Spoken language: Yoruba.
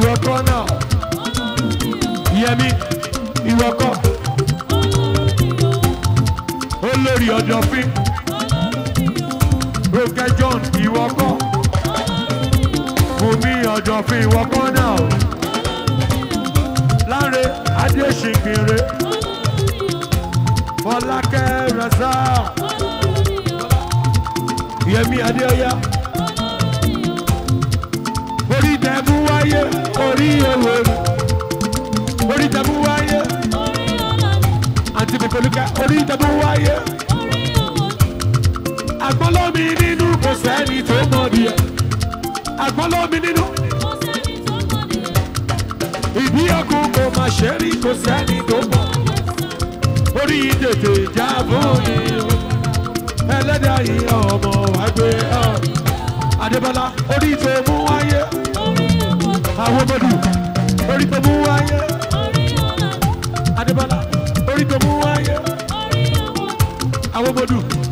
ìwọ kọ́ náà yẹmi ìwọ kọ́ olórí ọ̀dọ̀fín roke john ìwọ kọ́ bùnmi ọ̀dọ̀fín ìwọ kọ́ náà láre adéṣìnkìnrin fọlákẹ́ rẹ̀sà yẹmi adéọyá orí tẹ̀mú wáyé orí owó orí tẹ̀mú wáyé àti bìkọ́lùkẹ́ orí tẹ̀mú wáyé àgbọ́lọ́mi nínú kò sẹ́ni tó mọ̀ díẹ̀ àgbọ́lọ́mi nínú ìdí ọkùn kò má ṣe rí kò sẹ́ni tó mọ̀ orí tètè já fún yìí ẹlẹ́dàá yìí ọmọ wa gbé ọ. Adébọ́lá orí tó mú wáyé àwọn ọmọdù orí tó mú wáyé Adébọ́lá orí tó mú wáyé àwọn ọmọdù